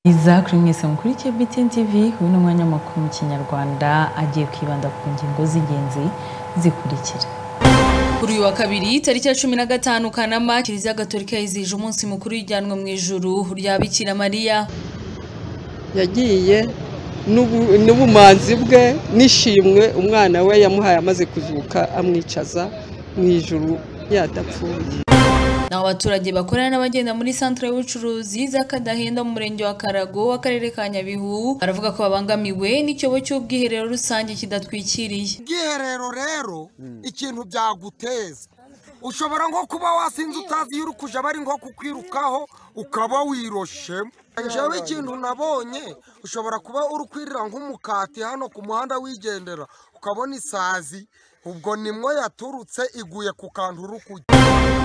Byiza kuri mwese mukurikiye BTN TV uyu ni umwanya w'amakuru mu kinyarwanda agiye kwibanda ku ngingo z'ingenzi zikurikira Kuri uyu wa kabiri tariki ya cumi na gatanu Kanama Kiliziya Gatolika yizihije umunsi mukuru w'ijyanwa mu ijuru rya Bikira Mariya yagiye n'ubu- n'ubumanzi bwe n'ishimwe umwana we yamuhaye amaze kuzuka amwicaza mu ijuru yadapfuye naho abaturage bakorana n'abagenda muri santere y'ubucuruzi z'Akadahenda mu murenge wa Karago w'akarere ka Nyabihu baravuga ko babangamiwe n'icyobo cy'ubwiherero rusange kidatwikiriye ubwiherero rero ikintu byaguteza ushobora nko kuba wasinze utazi iyo uri kuja bari nko kukwirukaho ukaba wiroshemo njyewe ikintu nabonye ushobora kuba uri kwirira nk'umukati hano ku muhanda wigendera ukabona isazi ubwo nimwo yaturutse iguye ku kantu uri kujya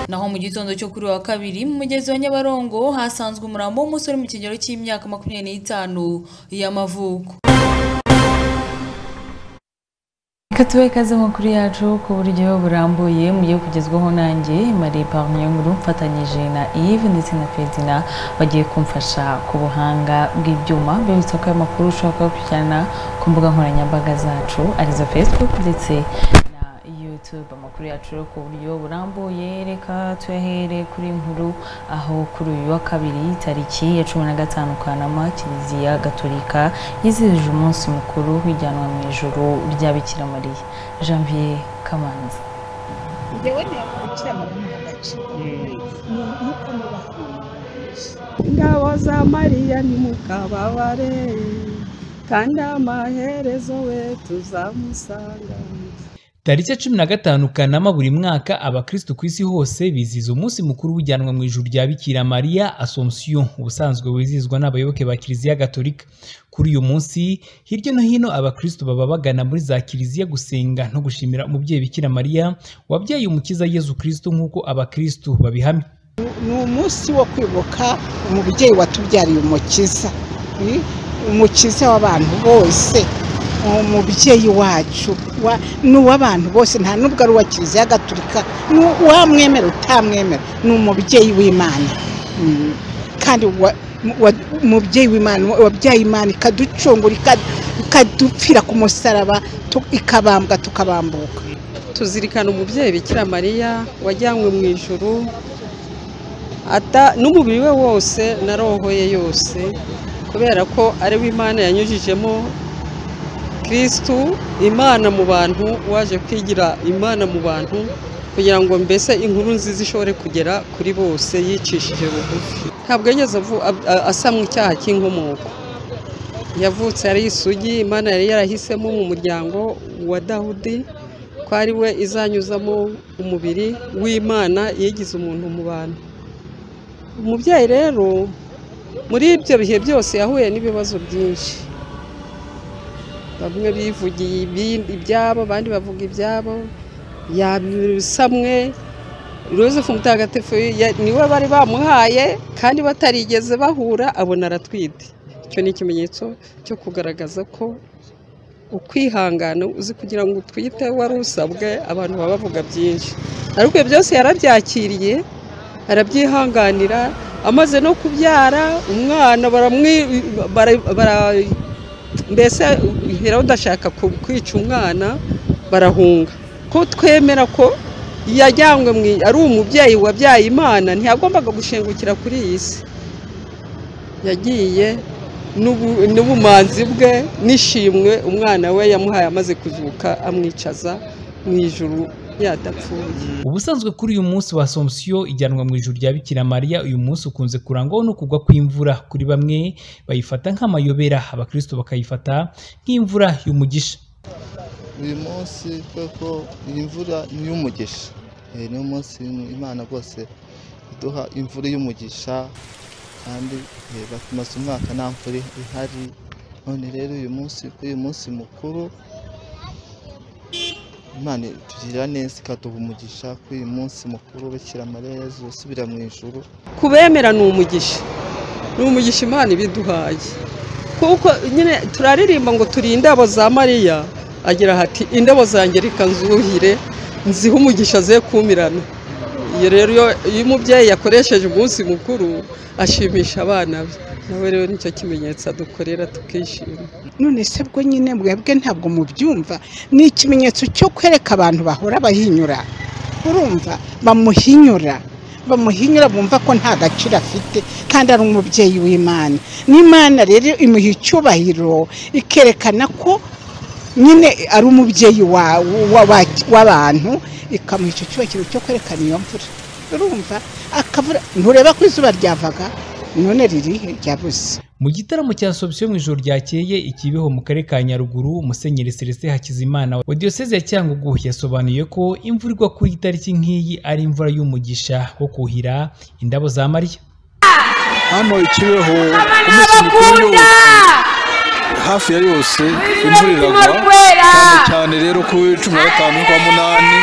naho mu gitondo cyo kuri uyu wa kabiri mu mugezi wa Nyabarongo hasanzwe umurambo w'umusore mu kigero cy'imyaka makumyabiri n'itanu y'amavuko reka tube ikaze amakuru yacu ku buryo burambuye mugiye kugezwaho nanjye Marie Parmier Nkuru mfatanyije na Yves ndetse na Fedina bagiye kumfasha ku buhanga bw'ibyuma bibutsa ko aya makuru ushobora kuyakurikirana ku mbuga nkoranyambaga zacu arizo Facebook ndetse na YouTube amakuru yacu rero ku buryo burambuye reka tuyahere kuri nkuru aho kuri uyu wa kabiri tariki ya cumi na gatanu Kanama Kiliziya Gatolika yizihije umunsi mukuru w'ijyanwa mu ijuru rya Bikira Mariya Janvier Kamanzi njyewe ntiyakurikira mu gace nuko mubaho ingabo za mariya nimukababare kandi amaherezo we tuzamusanga tariki ya cumi na gatanu kanama buri mwaka abakristo ku isi hose bizihiza umunsi mukuru w'ijyanwa mu ijuru rya bikira mariya assomption ubusanzwe wizihizwa n'abayoboke ba kiliziya gatolika kuri uyu munsi hirya no hino abakristo baba bagana muri za kiliziya gusenga no gushimira umubyeyi bikira mariya wabyaye umukiza yezu kristo nk'uko abakristo babihamya ni umunsi wo kwibuka umubyeyi watubyariye umukiza eh, umukiza w'abantu bose umubyeyi wacu wa- ni uw'abantu bose nta n'ubwo ari uwa kiliziya gatolika ni uwamwemera utamwemera ni umubyeyi w'imana Mm. kandi wa- wa- umubyeyi w'imana wabyaye imana ikaducungura ika- ikadupfira ku musaraba tu- ikabambwa tukabambuka tuzirikana umubyeyi bikira mariya wajyanywe mu ijuru ata- n'umubiri we wose na roho ye yose kubera ko ari we imana yanyujijemo kirisitu imana mu bantu waje kwigira imana mu bantu kugira ngo mbese inkuru nziza ishobore kugera kuri bose yicishije bugufi ntabwo yigeze avu- ab- a- asamwa icyaha cy'inkomoko yavutse ari isugi imana yari yarahisemo mu muryango wa dawudi ko ari we izanyuzamo umubiri w'imana yigize umuntu mu bantu umubyeyi rero muri ibyo bihe byose yahuye n'ibibazo byinshi bamwe bivugiye ibindi- ibyabo abandi bavuga ibyabo yabisamwe Yosefu mutagatifu ya- niwe bari bamuhaye kandi batarigeze bahura abona aratwite icyo ni ikimenyetso cyo kugaragaza ko ukwihangana uzi kugira ngo utwite wari usabwe abantu baba bavuga byinshi ariko ibyo byose yarabyakiriye arabyihanganira amaze no kubyara umwana baramwi bara- bara- mbese Herode ashaka ku- kwica umwana barahunga ko twemera ko yajyanywe mu i- ari umubyeyi wabyaye imana ntiyagombaga gushengukira kuri iyi si yagiye n'ubu- n'ubumanzi bwe n'ishimwe umwana we yamuhaye amaze kuzuka amwicaza mu ijuru yadapfuye ubusanzwe kuri uyu munsi wa assomption ijyanwa mu ijuru rya bikira mariya uyu munsi ukunze kurangwaho no kugwa kw'imvura kuri bamwe bayifata nk'amayobera abakristo bakayifata nk'imvura y'umugisha uyu munsi koko iyi mvura ni iy'umugisha Eh, niyo munsi imana rwose iduha imvura y'umugisha kandi eh, batumaze umwaka nta mvura ihari none rero uyu munsi kuri uyu munsi mukuru imana itugirira neza ikaduha umugisha kuri uyu munsi mukuru bikira mariya yezu usubira mu ijuru ku bemera ni umugisha ni umugisha imana ibiduhaye kuko nyine turaririmba ngo turi indabo za mariya agira hati indabo zanjye reka nzuhire nzihe umugisha ze kumirana iyo rero iyo iyo umubyeyi yakoresheje umunsi mukuru ashimisha abana be nawe rero nicyo kimenyetso adukorera tukishima none se bwo nyine mwebwe ntabwo mubyumva ni ikimenyetso cyo kwereka abantu bahora bahinyura urumva bamuhinyura bamuhinyura bumva ko nta gaciro afite kandi ari umubyeyi w'imana n'imana rero imuha icyubahiro ikerekana ko nyine ari umubyeyi wa- wa- wa- w'abantu ikamuha icyo cyubahiro cyo kwerekana iyo mvura urumva akavura ntureba ko izuba ryavaga none ririhe ryabuze Mu gitaramo cya Sobusiyo mu ijoro ryakeye i Kibeho mu karere ka Nyaruguru Musenyeri Celestin Hakizimana wa Diyoseze ya Cyangugu yasobanuye ko imvura igwa kuri iyi tariki nk'iyi ari imvura y'umugisha wo kuhira indabo za Mariya hano ikibeho umunsi mukuru wose hafi ya yose imvura iragwa cyane cyane rero ku wa cumi na gatanu n'ukwa munani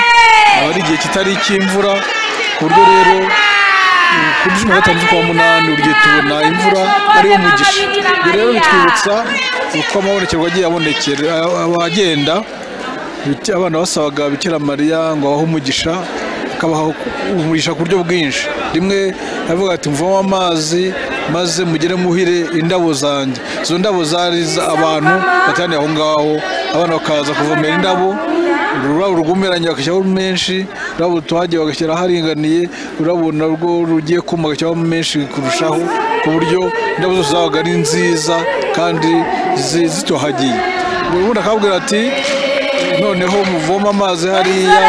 aba ari igihe kitari icy'imvura ku buryo rero mm, kuri cumi na gatanu z'ukwa munani buri gihe tubona imvura ariyo mugisha ibyo rero bitwibutsa uko amabonekerwa agiye abonekera abagenda biti- abana basabaga bikira mariya ngo abahe umugisha akabaha umugisha ku buryo bwinshi rimwe yavuga ati mvamo amazi maze mugere muhire indabo zanjye izo ndabo zari za- abantu bateraniye aho ngaho abana bakaza kuvomera indabo ururabo rwumeranye bagashyiraho menshi ururabo rutohagiye bagashyira haringaniye ururabo narwo rugiye kuma bagashyiraho menshi kurushaho ku buryo indabo zose zabaga ari nziza kandi zi- zitohagiye ubundi akababwira ati noneho muvoma amazi hariya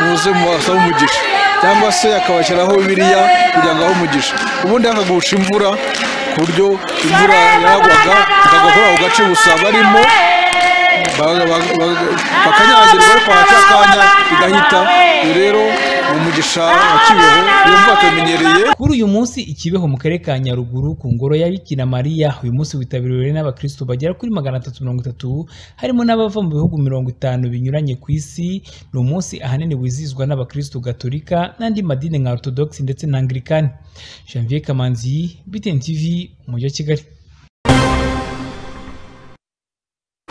muze mubasabe umugisha cyangwa se akabashyiraho biriya kugira ngo ahe umugisha ubundi akagusha imvura ku buryo imvura yagwaga ikagwa kuri ako gace gusa barimo ba- ba- ba- bakanyagirwa ariko haca akanya igahita Uyu rero ni umugisha wa kibeho iyo mvura tuyamenyereye Kuri uyu munsi i Kibeho mu karere ka Nyaruguru ku ngoro ya Bikira Mariya uyu munsi witabiriwe n'abakristo bagera kuri magana atatu mirongo itatu harimo n'abava mu bihugu mirongo itanu binyuranye ku isi ni umunsi ahanini wizihizwa n'abakristo gatolika n'andi madini nka orthodox ndetse na anglikani Janvier Kamanzi BTN TV umujyi wa Kigali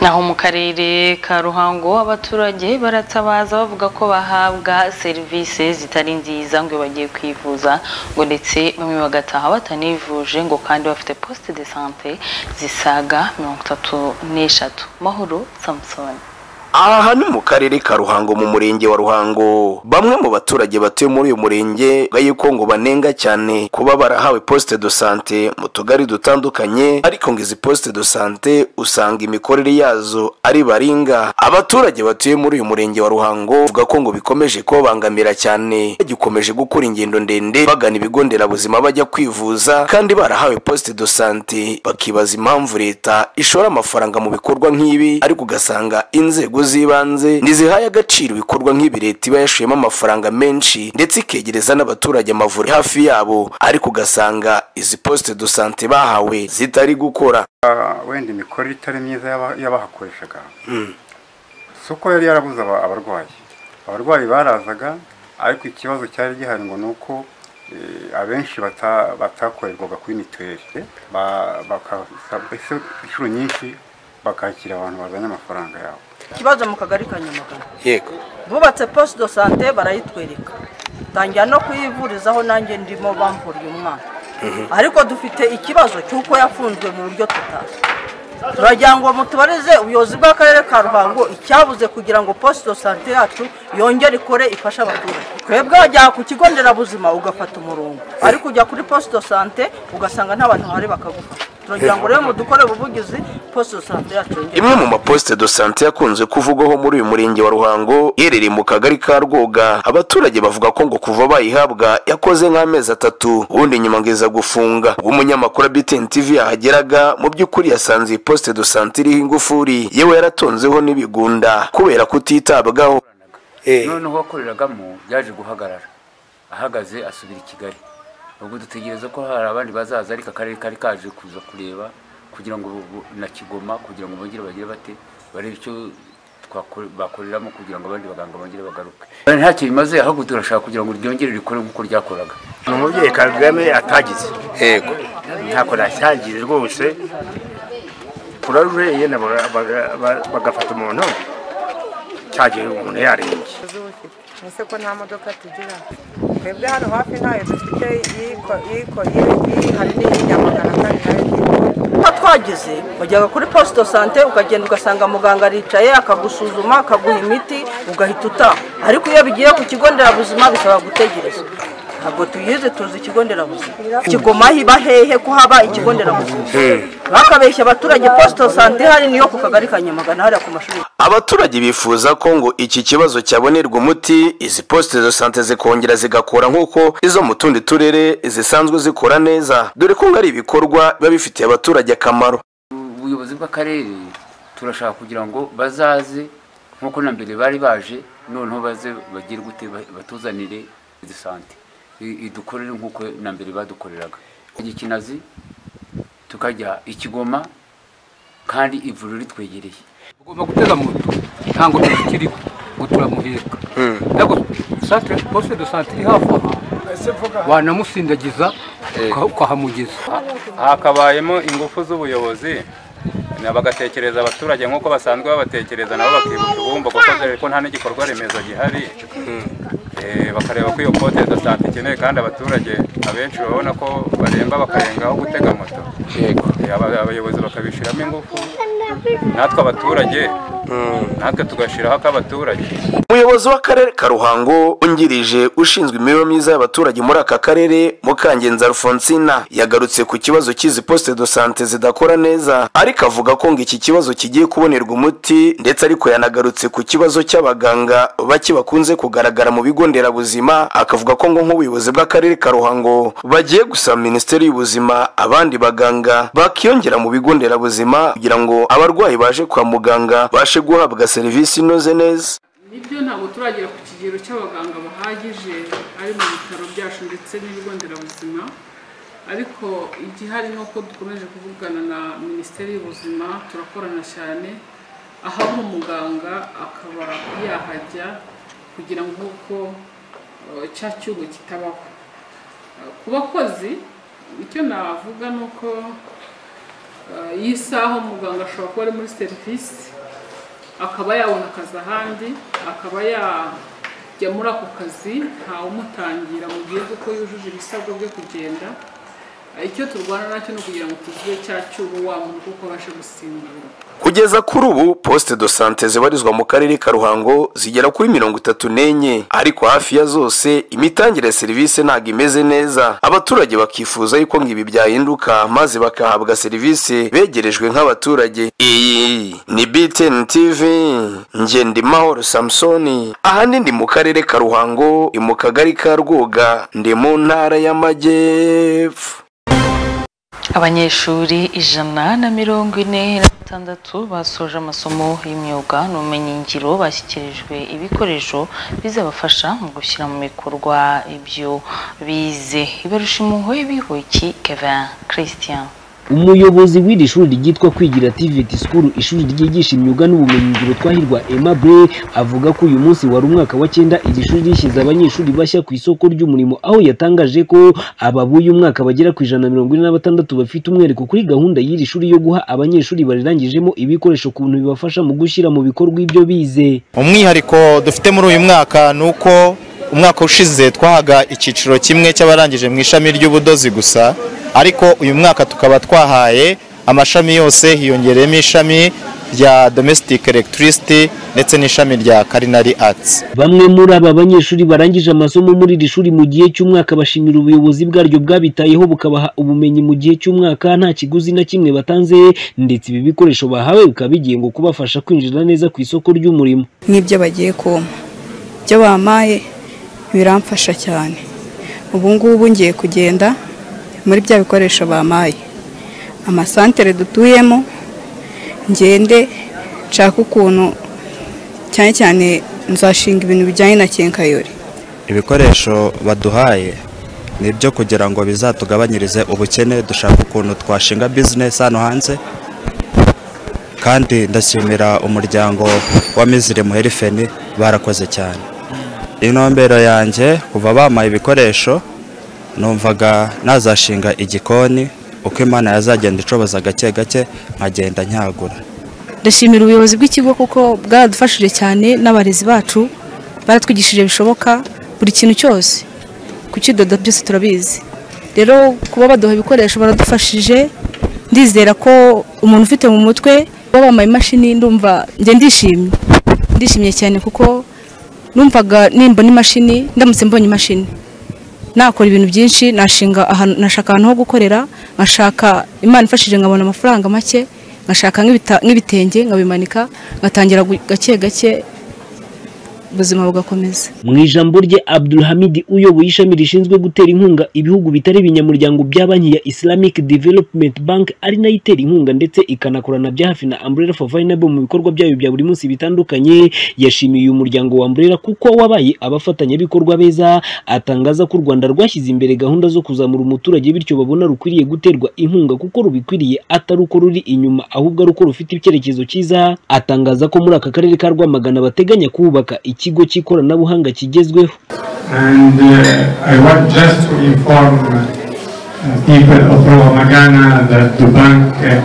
naho mu karere ka ruhango abaturage baratabaza bavuga ko bahabwa serivisi zitari nziza ngo iyo bagiye kwivuza ngo ndetse bamwe bagataha batanivuje ngo kandi bafite poste de sante zisaga mirongo itatu n'eshatu mahoro samusoni aha ni mu karere ka ruhango mu murenge wa ruhango bamwe mu baturage batuye muri uyu murenge bavuga yuko ngo banenga cyane kuba barahawe poste de sante mu tugari dutandukanye ariko ngo izi poste de sante usanga imikorere yazo ari baringa abaturage batuye muri uyu murenge wa ruhango bavuga ko ngo bikomeje kubabangamira cyane bagikomeje gukora ingendo ndende bagana ibigo nderabuzima bajya kwivuza kandi barahawe poste de sante bakibaza impamvu leta ishora amafaranga mu bikorwa nk'ibi ariko ugasanga inzego z'ibanze ntizihaye agaciro ibikorwa nk'ibi leta iba yashuyemo amafaranga menshi ndetse ikegereza n'abaturage amavuriro hafi yabo ariko ugasanga izi poste de sante bahawe zitari gukora wenda imikorere itari myiza y'aba- y'abahakoreshaga si uko yari yarabuze aba- abarwayi abarwayi barazaga ariko ikibazo cyari gihari ngo ni uko eh, abenshi bata- batakorerwaga kuri mituweli Ba- baka- ese inshuro nyinshi bakakira abantu bazanye amafaranga yabo ikibazo mu kagari ka nyamagana yego bubatse poste de sante barayitwereka tangira no kuyivurizaho nanjye ndimo bamvuriye umwana ariko dufite ikibazo cy'uko yafunzwe mu buryo tutazi turagira ngo mutubarize ubuyobozi bw'akarere ka ruhango icyabuze kugira ngo poste de sante yacu yongere ikore ifashe abaturage twebwe wajya ku kigo nderabuzima ugafata umurongo ariko ujya kuri poste de sante ugasanga nta bantu bahari bakagufasha turagira ngo rero mudukorere ubuvugizi poste de sante yacu yongere imwe mu maposite do sante yakunze kuvugwaho muri uyu murenge wa ruhango iherereye mu kagari ka rwoga abaturage bavuga ko ngo kuva bayihabwa yakoze nk'amezi atatu ubundi nyuma ngo iza gufunga ubwo umunyamakuru wa btn tv yahageraga mu by'ukuri yasanze iyi posite do sante iriho ingufuri yewe yaratonzeho n'ibigunda kubera kutitabwaho none uwakoreragamo yaje guhagarara ahagaze asubira i kigali ubwo dutegereza ko hari abandi bazaza ariko akarere kari kaje kuza kureba kugira ngo bu- na kigoma kugira ngo bongere bagire bate barebe icyo twakore- bakoreramo kugira ngo abandi baganga bongere bagaruke ntacyo bimaze ahubwo turashaka kugira ngo ryongere rikore nk'uko ryakoraga ni umubyeyi kagame atagize yego ntako nasangiye rwose kurarureye bagafata umuntu cyagiye umuntu yarembye ese ko nta modoka tugira twebwe hano hafi ntayo dufite iyiko iyiko iyi hari n'iya magana kane nayo uko twageze wajyaga kuri posite sante ukagenda ugasanga muganga aricaye akagusuzuma akaguha imiti ugahita utaha ariko iyo bigiye ku kigo nderabuzima bisaba gutegereza ntabwo tuyize tuzi ikigo nderabuzima kigoma hiba hehe ko haba ikigo nderabuzima bakabeshya abaturage posite sante ihari niyo ku kagari ka nyamagana hariya ku mashuri abaturage bifuza ko ngo iki kibazo cyabonerwa umuti izi posite de sante zikongera zigakora nk'uko izo mu tundi turere zisanzwe zikora neza dore ko ngo ari ibikorwa biba bifitiye abaturage akamaro ubuyobozi bw'akarere turashaka kugira ngo bazaze nk'uko na mbere bari baje noneho baze bagire gute batuzanire izi sante I- idukorere nk'uko na mbere badukoreraga igikinazi tukajya ikigoma kandi ivuriro ritwegereye ugomba gutega moto ntabwo tuzikiriho ngo turamuheka ariko santere posite do sante iri hafi aha wanamusindagiza uka- ukahamugeza hakabayemo ingufu z'ubuyobozi na bagatekereza abaturage nk'uko basanzwe babatekereza nabo bakibuka ibumba kuko dore ko nta n'igikorwa remezo gihari Eh, bakareba ko iyo pote de sante ikenewe kandi abaturage abenshi babona ko baremba bakarenga aho gutega moto Eh, aba- abayobozi bakabishyiramo ingufu natwe abaturage natwe tugashyiraho ak'abaturage umuyobozi w'akarere ka ruhango ungirije ushinzwe imibereho myiza y'abaturage muri aka karere mukangenza alfonsina yagarutse ku kibazo cy'izi posite do sante zidakora neza ariko avuga ko ngo iki kibazo kigiye kubonerwa umuti ndetse ariko yanagarutse ku kibazo cy'abaganga bake bakunze kugaragara mu bigo nderabuzima akavuga ko ngo nk'ubuyobozi bw'akarere ka ruhango bagiye gusaba minisiteri y'ubuzima abandi baganga bakiyongera mu bigo nderabuzima kugira ngo abarwayi baje kwa muganga bashe guhabwa serivisi inoze neza nibyo ntabwo turagera ku kigero cy'abaganga bahagije ari mu bitaro byacu ndetse n'ibigo nderabuzima ariko igihari ni uko dukomeje kuvugana na minisiteri y'ubuzima turakorana cyane aho ari umuganga akaba yahajya kugira ngo uko eh, cya cyugo kitabaho Eh, ku bakozi icyo navuga ni uko eh, iyi saha umuganga ashobora kuba ari muri serivisi akaba yabona akazi ahandi akaba yajya muri ako kazi ntawumutangira mu gihe kuko yujuje ibisabwa byo kugenda icyo turwana nacyo ni ukugira ngo tuzibe cya cyubu wa muntu kuko abashe gusimbura kugeza kuri ubu posite do sante zibarizwa mu karere ka ruhango zigera kuri mirongo itatu n'enye ariko hafi ya zose imitangire ya serivisi ntabwo imeze neza abaturage bakifuza yuko ngo ibi byahinduka maze bakahabwa serivisi begerejwe nk'abaturage iyi ni btn tv ngendimahoro samusoni ahandi ndi mu karere ka ruhango ni mu kagari ka rwoga ndi mu ntara y'amajyepfo abanyeshuri ijana na mirongo ine na batandatu basoje amasomo y'imyuga n'ubumenyingiro bashyikirijwe ibikoresho bizabafasha mu gushyira mu bikorwa ibyo bize ibarusha impuhwe bihoki kevin christian umuyobozi w'iri shuri ryitwa kwigira tiveti sikuru ishuri ryigisha imyuga n'ubumenyingiro twahirwa emabure avuga ko uyu munsi wari umwaka wa cyenda iri shuri rishyize abanyeshuri bashya ku isoko ry'umurimo aho yatangaje ko aba b'uyu mwaka bagera ku ijana na mirongo ine na batandatu bafite umwihariko kuri gahunda y'iri shuri yo guha abanyeshuri barirangijemo ibikoresho ku bintu bibafasha mu gushyira mu bikorwa ibyo bize umwihariko dufite muri uyu mwaka ni uko umwaka ushize twahaga icyiciro kimwe cy'abarangije mu ishami ry'ubudozi gusa ariko uyu mwaka tukaba twahaye amashami yose hiyongereyemo ishami rya domestic electricity ndetse n'ishami rya culinary arts Bamwe muri aba banyeshuri barangije amasomo muri iri shuri mu gihe cy'umwaka bashimira ubuyobozi bwaryo bwabitayeho bukabaha ubumenyi mu gihe cy'umwaka nta kiguzi na kimwe batanze ndetse ibi bikoresho bahawe bikaba bigiye ngo kubafasha kwinjira neza ku isoko ry'umurimo n'ibyo bagiye kumpa ibyo bampaye biramfasha cyane ubu ngubu ngiye kugenda muri bya bikoresho bampaye amasantere dutuyemo ngende nshake ukuntu cyane cyane nzashinga ibintu bijyanye na kenkayori ibikoresho baduhaye ni ibyo kugira ngo bizatugabanyirize ubukene dushaka ukuntu twashinga bizinesi hano hanze kandi ndashimira umuryango wa mizire muherifeni barakoze cyane intumbero yanjye kuva bampaye ibikoresho numvaga nazashinga igikoni uko imana yazagenda icoboza gake gake nkagenda nyagura ndashimira ubuyobozi bw'ikigo kuko bwaradufashije cyane n'abarezi bacu baratwigishije bishoboka buri kintu cyose kukidoda byose turabizi rero kuba baduha ibikoresho baradufashije ndizera ko umuntu ufite mu mutwe kuba bambaye imashini ndumva njye ndishimye ndishimye cyane kuko numvaga nimba n'imashini ndamutse mbonye imashini nakora ibintu byinshi nashinga ahantu nashaka ahantu ho gukorera nkashaka imana ifashije nkabona amafaranga make nkashaka nk'ibita- nk'ibitenge nkabimanika ngatangira gu- gake gake ubuzima bugakomeza mu ijambo rye abdulhamid uyoboye ishami rishinzwe gutera inkunga ibihugu bitari ibinyamuryango bya banki ya islamic development bank ari nayo itera inkunga ndetse ikanakorana bya hafi na umbrella for vulnerable mu bikorwa byayo bya buri munsi bitandukanye yashimiye uyu muryango wa umbrella kuko wabaye abafatanyabikorwa beza atangaza ko u rwanda rwashyize imbere gahunda zo kuzamura umuturage bityo babona rukwiriye guterwa inkunga kuko rubikwiriye atari uko ruri inyuma ahubwo ari uko rufite icyerekezo cyiza atangaza ko muri aka karere ka rwamagana bateganya kubaka ikigo cy'ikoranabuhanga kigezweho And uh, I want just to inform uh, people of Ramagana that the bank uh,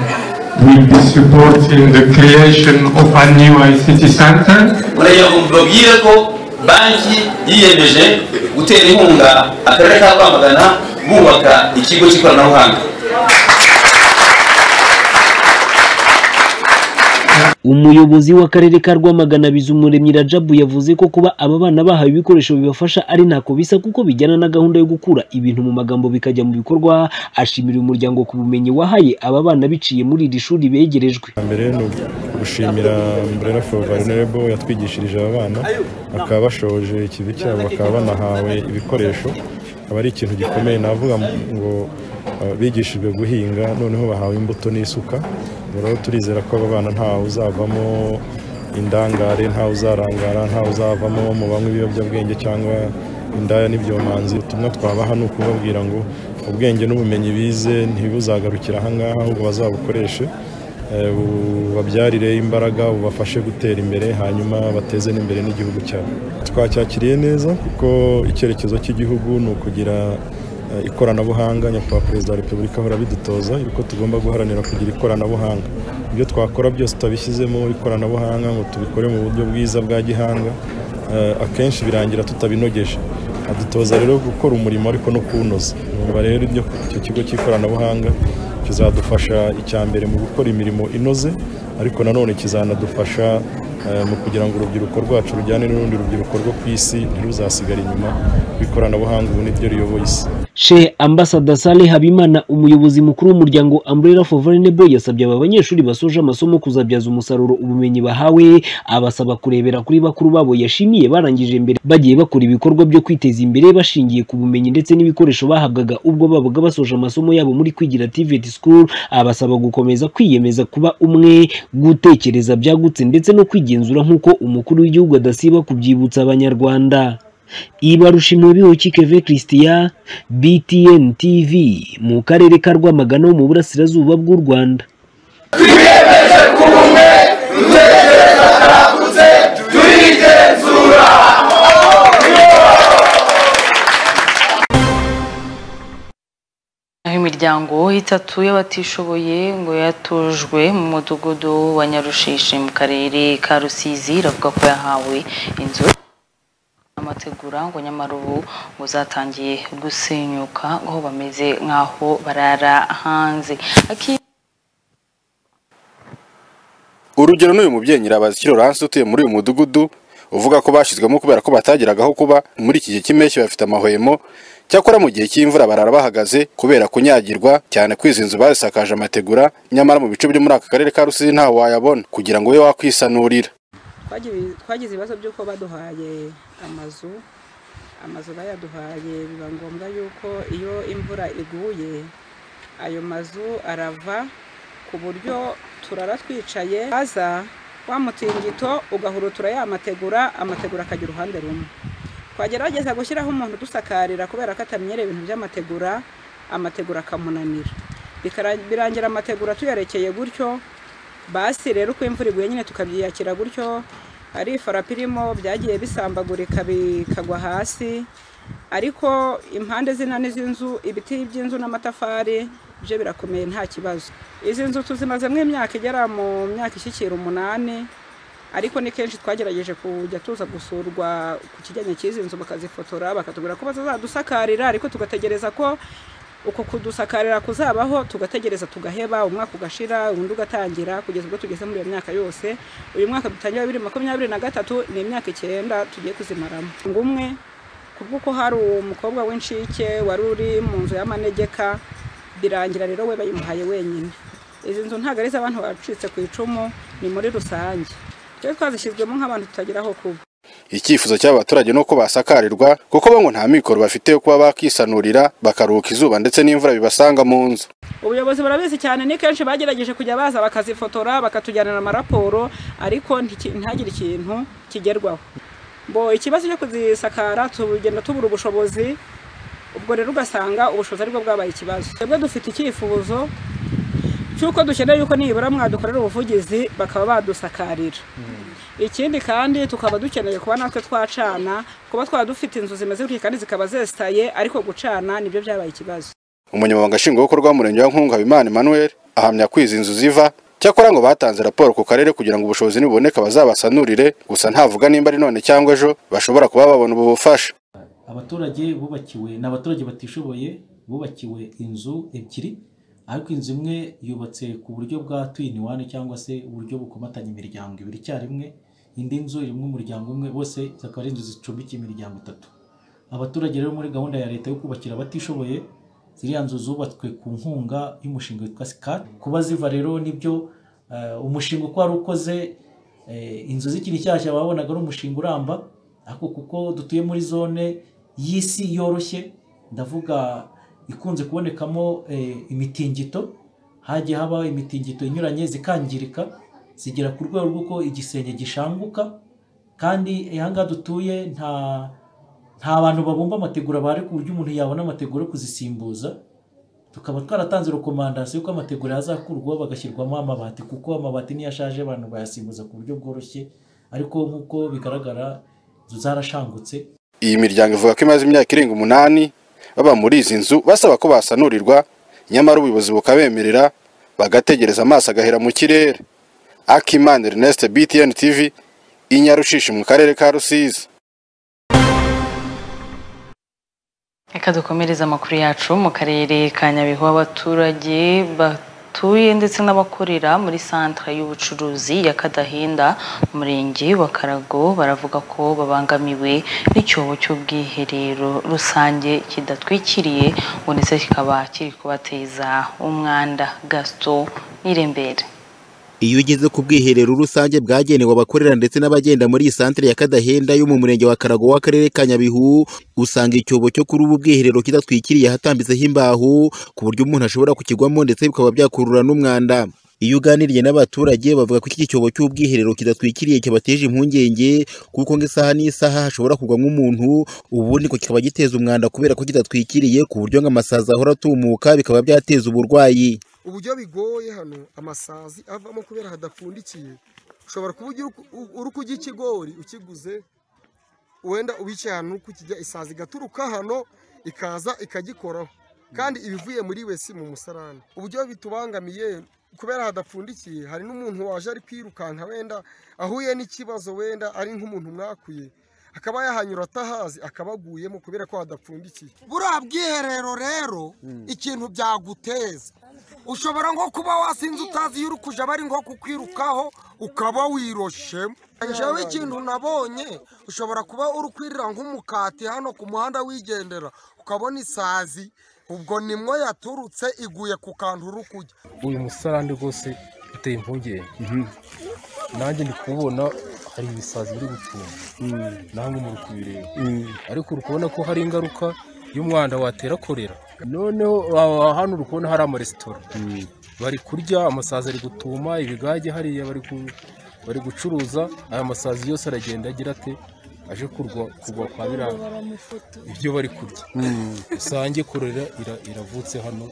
will be supporting the creation of a new ICT center. uragira ngo mbabwire ko banki yiyemeje gutera inkunga akarere ka rwamagana bubaka ikigo cy'ikoranabuhanga umuyobozi w'akarere ka rwamagana bizumuremyi rajabu yavuze ko kuba aba bana bahawe ibikoresho bibafasha ari ntako bisa kuko bijyana na gahunda yo gukura ibintu mu magambo bikajya mu bikorwa ashimira umuryango ku bumenyi wahaye aba bana biciye muri iri shuri begerejwe mbere ni gushimira umbrella for vulnerable yatwigishirije aba bana bakaba bashoje ikivi cyabo bakaba banahawe ibikoresho aba ari ikintu gikomeye navuga ngo uh, bigishijwe guhinga noneho bahawe imbuto n'isuka rero turizera ko aba bana ntawe uzavamo indangare ntawe uzarangara ntawe uzavamo mu banywa ibiyobyabwenge cyangwa indaya n'ibyomanzi ubutumwa twabaha ni ukubabwira ngo ubwenge n'ubumenyi bize ntibuzagarukire ahangaha ahubwo bazabukoreshe eh, bubabyarire imbaraga bubafashe gutera imbere hanyuma bateze n'imbere n'igihugu cyabo twacyakiriye neza kuko icyerekezo cy'igihugu ni ukugira eh, ikoranabuhanga nyakubahwa perezida wa repubulika ahora abidutoza yuko tugomba guharanira kugira ikoranabuhanga ibyo twakora byose tutabishyizemo ikoranabuhanga ngo tubikore mu buryo bwiza bwa gihanga eh, akenshi birangira tutabinogeje adutoza rero gukora umurimo ariko no kuwunoza numva rero ibyo icyo kigo cy'ikoranabuhanga kizadufasha icya mbere mu gukora imirimo inoze ariko nanone kizanadufasha eh, mu kugira ngo urubyiruko rwacu rujyane n'urundi rubyiruko rwo ku isi ntiruzasigare inyuma kuko ikoranabuhanga ubu ni ryo riyoboye isi Sheikh Ambassador Saleh Habimana umuyobozi mukuru w'umuryango Umbrella for Vulnerable yasabye aba banyeshuri basoje amasomo kuzabyaza umusaruro ubumenyi bahawe abasaba kurebera kuri bakuru babo yashimiye barangije mbere bagiye bakora ibikorwa byo kwiteza imbere bashingiye ku bumenyi ndetse n'ibikoresho bahabwaga ubwo babaga basoje amasomo yabo muri kwigira TVET School abasaba gukomeza kwiyemeza kuba umwe gutekereza byagutse ndetse no kwigenzura nk'uko umukuru w'igihugu adasiba kubyibutsa abanyarwanda ibarusha imibiho keve christian btn tv mu karere ka rwamagana ho mu burasirazuba bw'u rwanda twiyemeje ku bumwe dutekereza karagutse turigenzura aho imiryango itatu y'abatishoboye ngo yatujwe mu mudugudu wa nyarushishi mu karere ka rusizi iravuga ko yahawe inzu amategura ngo nyamara ubu ngo zatangiye gusenyuka aho bameze nk'aho barara hanze Aki- urugero n'uyu mubyeyi nyirabazi Laurence utuye muri uyu mudugudu uvuga ko bashyizwemo kubera ko batageraga aho kuba muri iki gihe cy'impeshyi bafite amahwemo cyakora mu gihe cy'imvura barara bahagaze kubera kunyagirwa cyane ko izi nzu bazisakaje amategura nyamara mu bice byo muri aka karere ka rusizi ntawe wayabona kugira ngo ube wakwisanurira Twagize- twagize ibibazo by'uko baduhaye amazu amazu bayaduhaye biba ngombwa yuko iyo imvura iguye ayo mazu arava ku buryo turara twicaye haza wa mutingito ugahurutura ya mategura amategura akajya uruhande rumwe twagerageza gushyiraho umuntu udusakarira kubera ko atamenyereye ibintu by'amategura amategura akamunanira Bikara- birangira amategura tuyarekeye gutyo basi rero uko imvura iguye nyine tukabyiyakira gutyo ari ifarapi irimo byagiye bisambagurika bikagwa hasi ariko impande zinani z'inzu ibiti by'inzu n'amatafari byo birakomeye nta kibazo izi nzu tuzimazemo imyaka igera mu myaka ishyikira umunani ariko ni kenshi twagerageje kujya tuza gusurwa ku kijyanye cy'izi nzu bakazifotora bakatubwira ko bazadusakarira ariko tugategereza ko uko kudusakarira kuzabaho tugategereza tugaheba umwaka ugashira undi ugatangira kugeza ubwo tugeze muri iyo myaka yose uyu mwaka dutangira bibiri makumyabiri na gatatu ni imyaka icyenda tugiye kuzimaramo ngumwe kubw'uko hari umukobwa w'inshike wari uri mu nzu y'amanegeka birangira rero we bayimuhaye wenyine izi nzu ntabwo ari iz'abantu bacitse ku icumu ni muri rusange twe twazishyizwemo nk'abantu tutagira aho kuba icyifuzo cy'aba baturage ni uko basakarirwa kuko bamwe nta mikoro bafite yo kuba bakisanurira bakaruhuka izuba ndetse n'imvura bibasanga mu nzu ubuyobozi burabizi cyane ni kenshi bagerageje kujya baza bakazifotora bakatujyanira amaraporo ariko ntiki- ntihagire ikintu kigerwaho bo ikibazo cyo kuzisakara tugenda tubura ubushobozi ubwo rero ugasanga ubushobozi aribwo bwabaye ikibazo twebwe dufite icyifuzo cy'uko dukeneye yuko nibura mwadukorera ubuvugizi bakaba badusakarira ikindi kandi tukaba dukeneye kuba natwe twacana kuba twaba dufite inzu zimeze gutya kandi zikaba zesitaye ariko gucana nibyo byabaye ikibazo umunyamabanga nshingwabikorwa w'umurenge wa nkunga habimana emmanuel ahamya ko izi nzu ziva cyakora ngo batanze raporo ku karere kugira ngo ubushobozi nibuboneka bazabasanurire gusa ntavuga nimba ari none cyangwa ejo bashobora kuba babona ubu bufasha abaturage bubakiwe ni abaturage batishoboye bubakiwe inzu ebyiri ariko inzu imwe yubatse ku buryo bwa twini wani cyangwa se uburyo bukomatanya imiryango ibiri icyarimwe indi nzu irimo umuryango umwe bose zikaba ari inzu zicumbikiye imiryango itatu abaturage rero muri gahunda ya leta yo kubakira abatishoboye ziriya nzu zubatswe ku nkunga y'umushinga witwa sikati kuba ziva rero nibyo eh, umushinga uko wari ukoze eh, inzu zikiri nshyashya babonaga ari umushinga uramba ariko kuko dutuye muri zone y'isi yoroshye ndavuga ikunze kubonekamo eh, imitingito hajya haba imitingito inyuranye zikangirika zigera ku rwego rw'uko igisenge gishanguka kandi aha ngaha dutuye nta nta bantu babumba amategura bahari ku buryo umuntu yabona amategura yo kuzisimbuza tukaba twaratanze rekomandasiyo ko amategura yazakurwaho bagashyirwamo amabati kuko amabati niyo ashaje abantu bayasimbuza ku buryo bworoshye ariko nk'uko bigaragara inzu zarashangutse iyi miryango ivuga ko imaze imyaka irenga umunani baba muri izi nzu basaba ko basanurirwa nyamara ubuyobozi bukabemerera bagategereza amaso agahera mu kirere akimana ernest btn tv inyarushishi mu karere ka rusizi Reka dukomereze amakuru yacu mu karere ka Nyabihu abaturage batuye ndetse n'abakorera muri santere y'ubucuruzi ya Kadahinda mu murenge wa Karago baravuga ko babangamiwe n'icyobo cy'ubwiherero rusange kidatwikiriye ngo ndetse kikaba kiri kubateza umwanda Gaston Nirembere. Iyo ugeze ku bwiherero rusange bwagenewe abakorera ndetse n'abagenda muri iyi santere ya Kadahenda yo mu murenge wa Karago w'akarere ka Nyabihu usanga icyobo cyo kuri ubu bwiherero kidatwikiriye hatambitseho imbaho ku buryo umuntu ashobora kukigwamo ndetse bikaba byakurura n'umwanda iyo uganiriye n'abaturage bavuga ko iki cyobo cy'ubwiherero kidatwikiriye kibateje impungenge kuko ngo isaha n'isaha hashobora kugwamo umuntu ubundi ngo kikaba giteza umwanda kubera ko kidatwikiriye ku buryo ngo amasazi ahora atumuka bikaba byateza uburwayi uburyo bigoye hano amasazi avamo kubera hadapfundikiye ushobora kuba ugira uku- u- uri kurya ikigori ukiguze wenda ubicaye ahantu uri kukirya isazi igaturuka hano ikaza ikagikoraho kandi ibivuye muri we si mu musarani uburyo bitubangamiye kubera hadapfundikiye hari n'umuntu waje ari kwirukanka wenda ahuye n'ikibazo wenda ari nk'umuntu mwakuye akaba yahanyura atahazi akaba aguyemo kubera ko hadapfundikiye buriya bwiherero rero ikintu byaguteza ushobora nko kuba wasinze utazi iyo uri kujya bari nko kukwirukaho ukaba wiroshemo njyewe ikintu nabonye ushobora kuba uri kwirira nk'umukati hano ku muhanda wigendera ukabona isazi ubwo nimwo yaturutse iguye ku kantu uri kujya uyu musarani rwose uteye impungenge nanjye ndi kubona hari ibisazi biri gucunga namwe muri kubireba ariko uri kubona ko hari ingaruka y'umwanda watera korera noneho aha- hano uri kubona hari amaresitora bari kurya amasazi ari gutuma ibigage hariya bari ku- bari gucuruza aya masazi yose aragenda agira ate aje kurwa kugwa kwa biriya ibyo bari kurya rusange korera ira- iravutse hano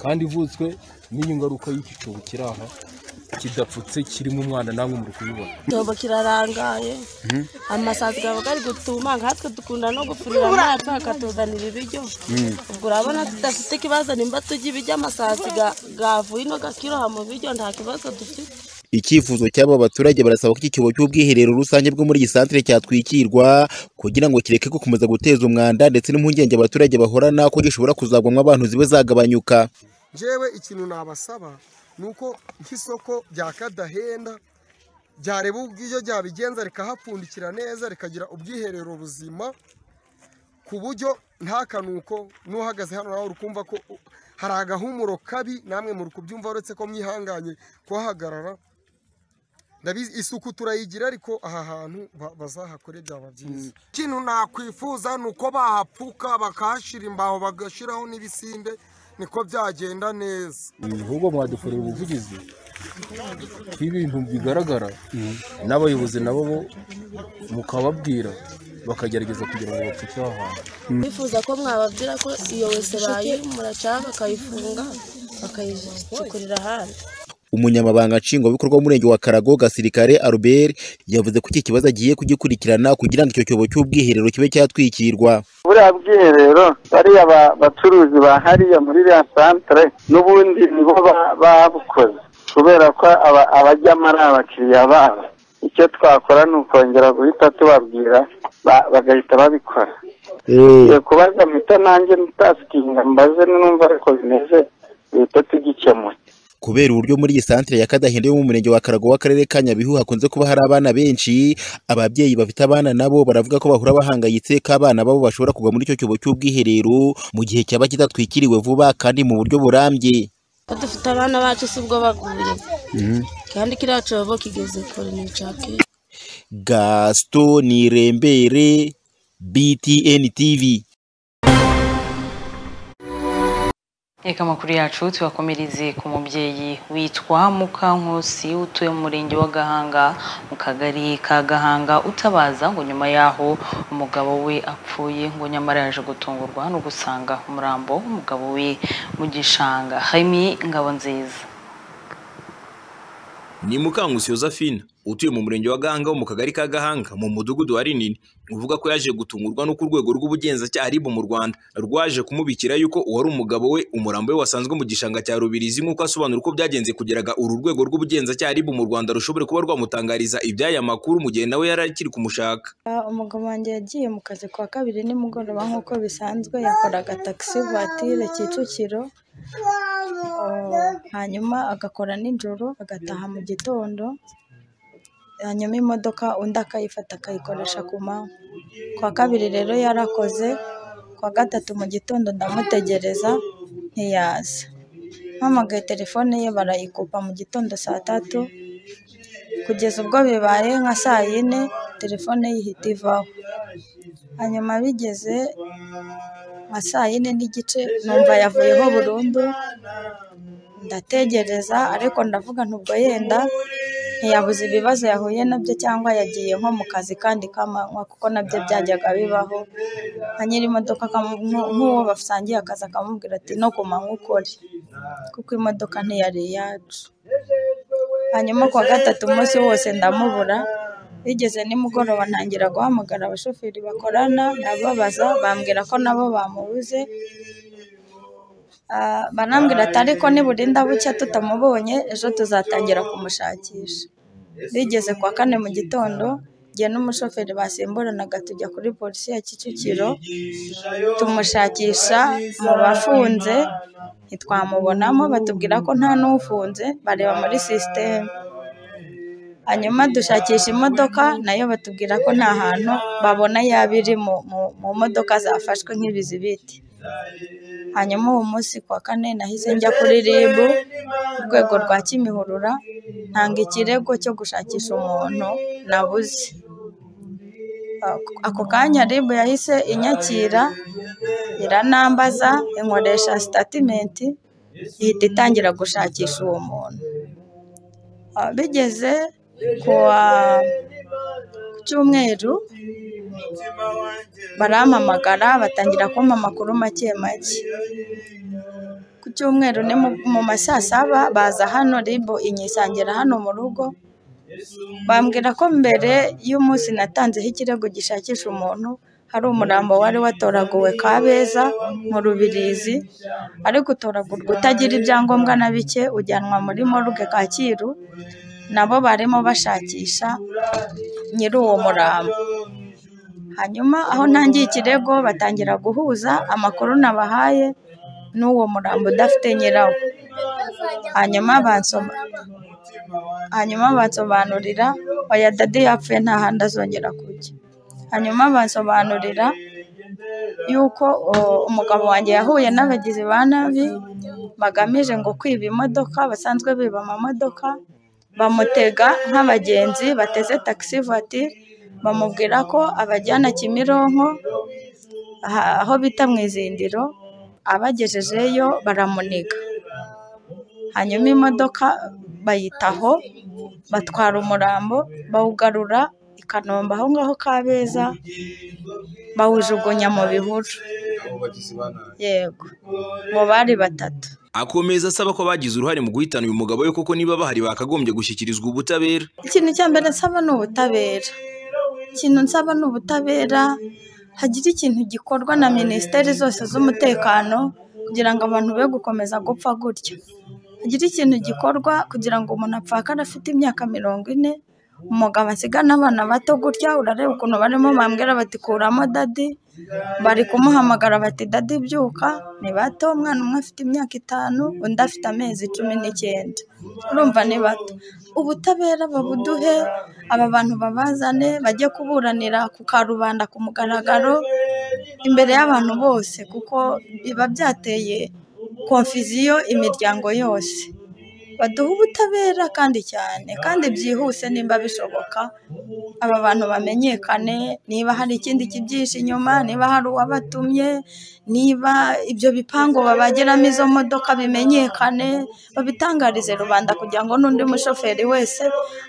kandi ivutswe n'iyo ngaruka y'iki cyobo kiri aha kidapfutse kirimo umwana namwe muri kubibona igitobo kirarangaye amasazi aba ari gutumanga natwe dukunda no gufurira amazi akatuzanira ibiryo ubwo urabona tudafite ikibazo nimba tujya ibiryo amasazi gavuye ino gakiroha mu biryo nta kibazo dufite icyifuzo cy'abo baturage barasaba ko iki cyobo cy'ubwiherero rusange bwo muri iyi santire cyatwikirwa kugira ngo kireke gukomeza guteza umwanda ndetse n'impungenge abaturage bahorana ko gishobora kuzagwamo abantu zibe zagabanyuka ngewe ikintu nabasaba ni uko nk'isoko rya kadahenda ryareba ubw'ibyo ryabigenza rikahapfundikira neza rikagira ubwiherero buzima ku buryo nta kanuko n'uhagaze hano nawe uri kumva ko hari agahumuro kabi namwe muri kubyumva uretse ko mwihanganye kuhahagarara ndabizi isuku turayigira ariko aha hantu ba- bazahakore byaba byiza ikintu nakwifuza ni uko bahapfuka bakahashyira imbaho bagashyiraho n'ibisinde niko byagenda neza ahubwo mwadukorera ubuvugizi bw'ibintu bigaragara n'abayobozi nabo bo mukababwira bakagerageza kugira ngo bapfuke aho hantu bifuza ko mwababwira ko iyo wese bayi muracaha bakayifunga bakayicukurira ahandi umunyamabanga nshingwabikorwa w'umurenge wa karago gasirikare albert yavuze ko iki kibazo agiye kugikurikirana kugira ngo icyo cyobo cy'ubwiherero kibe cyatwikirwa buriya bwiherero bariya ba- bacuruzi ba hariya muri iriya santere n'ubundi nibo ba- babukoze kubera ko aba- abajyamo ari abakiriya babo icyo twakora ni ukongera guhita tubabwira ba- bagahita babikora Iyo kubaza mpita nanjye ntasikinga mbaze numva ariko bimeze duhita tugikemura kubera uburyo muri iyi santire ya kadahenda yo mu murenge wa karago w'akarere ka nyabihu hakunze kuba hari abana benshi ababyeyi bafite abana nabo baravuga ko bahura bahangayitse ko abana babo bashobora kugwa muri icyo cyobo cy'ubwiherero mu gihe cyaba kidatwikiriwe vuba kandi mu buryo burambye ko dufite abana bacu si ubwo baguye kandi kiriya cyobo kigeze kure ni icya kera gaston nirembere btn tv Reka amakuru yacu tubakomereze ku mubyeyi witwa Mukankusi utuye mu murenge wa Gahanga mu kagari ka Gahanga utabaza ngo nyuma yaho umugabo we apfuye ngo nyamara yaje gutungurwa no gusanga umurambo w'umugabo we mu gishanga Hami Ngabonziza ni mukangusi josephine utuye mu murenge wa gahanga wo mu kagari ka gahanga mu mudugudu wa rinini uvuga ko yaje gutungurwa n'uko urwego rw'ubugenzacyaha ribu mu rwanda rwaje kumubikira yuko uwari umugabo we umurambo we wasanzwe mu gishanga cya rubirizi nk'uko asobanura uko byagenze kugira ngo uru rwego rw'ubugenzacyaha ribu mu rwanda rushobore kuba rwamutangariza iby'aya makuru mu gihe nawe yari akiri kumushaka Ah, umugabo wanjye yagiye mu kazi kuwa kabiri nimugoroba nk'uko bisanzwe yakoraga taxi voiture kicukiro Ah, hanyuma agakora nijoro agataha mu gitondo hanyuma imodoka undi akayifata akayikoresha ku manywa kuwa kabiri rero yarakoze kuwa gatatu mu gitondo ndamutegereza ntiyaza mpamagaye telefone ye barayikupa mu gitondo saa tatu kugeza ubwo bibaye nka saa yine telefone ye ihita ivaho hanyuma bigeze nka saa yine n'igice numva yavuyeho burundu ndategereza ariko ndavuga ntubwo yenda ntiyabuze ibibazo yahuye nabyo cyangwa yagiye nko mu kazi kandi k'amanywa kuko nabyo byajyaga bibaho nka nyiri imodoka akamu- nk- nk'uwo basangiye akazi akamubwira ati no ku manywa ukore kuko imodoka ntiyari iyacu hanyuma kuwa gatatu umunsi wose ndamubura bigeze nimugoroba ntangira guhamagara abashoferi bakorana ndababaza bambwira ko nabo bamubuze Ah, banambwira ati ariko niburinda bucya tutamubonye ejo tuzatangira kumushakisha bigeze kuwa kane mu gitondo njye n'umushoferi basimburanaga tujya kuri polisi ya kicukiro tumushakisha mu bafunze ntitwamubonamo batubwira ko nta n'ufunze bareba muri sisiteme hanyuma dushakisha imodoka nayo batubwira ko nta hantu babona yaba iri mu- mu- mu modoka zafashwe nk'ibizibiti hanyuma uwo munsi kuwa kane nahise njya kuri ribu urwego rwa kimihurura ntanga ikirego cyo gushakisha umuntu nabuze Ako- ako kanya ribu yahise inyakira iranambaza inkoresha sitatimenti ihita itangira gushakisha uwo muntu Ah, bigeze kuwa ku cyumweru barampamagara batangira kumpa amakuru make make ku cyumweru ni mu- mu mashyasaba baza hano ribo inyisangira hano mu rugo bambwira ko mbere y'umunsi natanzeho ikirego gishakisha umuntu hari umurambo wari watoraguwe Kabeza mu Rubirizi ariko utoragurwa utagira ibyangombwa na bike ujyanwa muri morgue Kacyiru nabo barimo bashakisha nyiri uwo murambo hanyuma aho ntangiye ikirego batangira guhuza amakuru nabahaye n'uwo murambo udafite nyirawo hanyuma bansoma hanyuma bansobanurira oya dade yapfuye nta handi azongera kujya hanyuma bansobanurira yuko o, umugabo wanjye yahuye n'abagizi ba nabi bagamije ngo kwiba imodoka basanzwe biba amamodoka bamutega nk'abagenzi bateze taxi voiture bamubwira ko abajyana Kimironko aha- aho bita mu izindiro abagejejeyo baramuniga hanyuma imodoka bayitaho batwara umurambo bawugarura i Kanombe aho ngaho Kabeza bawujugunya mu bihuru yego mu bari batatu akomeza asaba ko bagize uruhare mu guhitana uyu mugabo we koko niba bahari bakagombye gushyikirizwa ubutabera ikintu cya mbere nsaba ni ubutabera ikintu nsaba ni ubutabera hagira ikintu gikorwa na minisiteri zose z'umutekano kugira ngo abantu be gukomeza gupfa gutya hagira ikintu gikorwa kugira ngo umuntu apfakare afite imyaka mirongo ine umugabo asigana abana bato gutya urareba ukuntu barimo bambwira bati kuramo dadi bari kumuhamagara bati dadi byuka ni bato umwana umwe afite imyaka itanu undi afite amezi cumi n'icyenda urumva ni bato ubutabera babuduhe aba bantu babazane bajye kuburanira ku karubanda ku mugaragaro imbere y'abantu bose kuko biba byateye konfiziyo imiryango yose baduhe ubutabera kandi cyane kandi byihuse nimba bishoboka aba bantu bamenyekane niba hari ikindi kibyihishe inyuma niba hari uwabatumye niba ibyo bipangu babagiramo izo modoka bimenyekane babitangarize rubanda kugira ngo n'undi mushoferi wese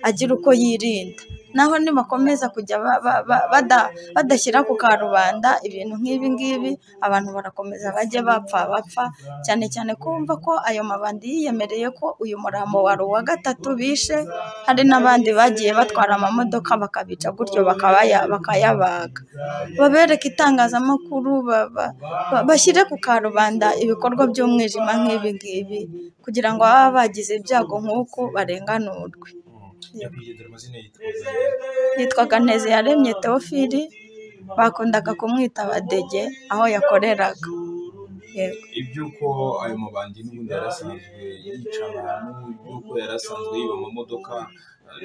agire uko yirinda naho nibakomeza kujya ba- ba- ba- bada- badashyira ku karubanda ibintu nk'ibi ngibi abantu barakomeza bajye bapfa bapfa cyane cyane kumva ko ayo mabandi yiyemereye ko uyu murambo wari uwa gatatu bishe hari n'abandi bagiye batwara amamodoka bakabica gutyo bakabaya bakayabaga babereke itangazamakuru ba- ba- ba- bashyire ku karubanda ibikorwa by'umwijima nk'ibi ngibi kugira ngo ababa bagize ibyago nk'uku barenganurwe yitwaga nteze yaremye teofili bakundaga kumwita badege aho yakoreraga yego iby'uko ayo mabandi n'ubundi yari asanzwe yica abantu y'uko yari asanzwe yiba amamodoka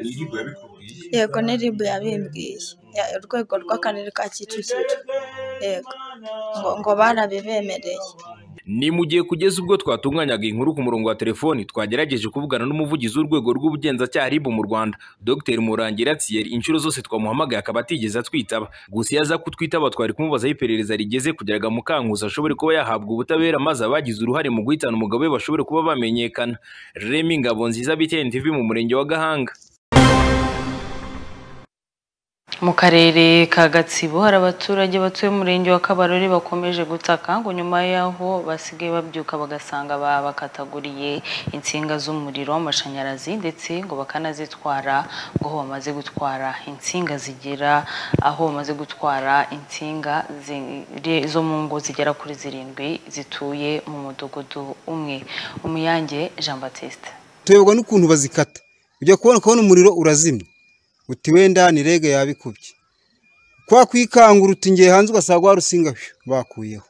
n'iribu yabikubwiye yego ni ribu yabimbwiye ya- urwego rw'akarere ka kicukiro yego ngo ngo barabibemereye ni mu gihe kugeza ubwo twatunganyaga inkuru ku murongo wa telefoni twagerageje kuvugana n'umuvugizi w'urwego rw'ubugenzacyaha RIB mu rwanda dr murangira thierry inshuro zose twamuhamagaye akaba atigeze atwitaba gusa iyo aza kutwitaba twari kumubaza aho iperereza rigeze kugira ngo amukanguze ashobore kuba yahabwa ubutabera maze abagize uruhare mu guhitana umugabo we bashobore kuba bamenyekana remy ngabo nziza btn tv mu murenge wa gahanga Mu karere ka Gatsibo hari abaturage batuye mu murenge wa Kabarore bakomeje gutaka ngo nyuma y'aho basigaye babyuka bagasanga babakataguriye insinga z'umuriro w'amashanyarazi ndetse ngo bakanazitwara ngo aho bamaze gutwara insinga zigera aho bamaze gutwara insinga zi- zo mu ngo zigera kuri zirindwi zituye mu mudugudu umwe Umuyange Jean Baptiste tuyoborwa n'ukuntu bazikata ujya kubona kubona umuriro urazimya uti wenda ni rege yabikubye kwa kwikangura uti ngiye hanze ugasanga wa rusinga phew, bakuyeho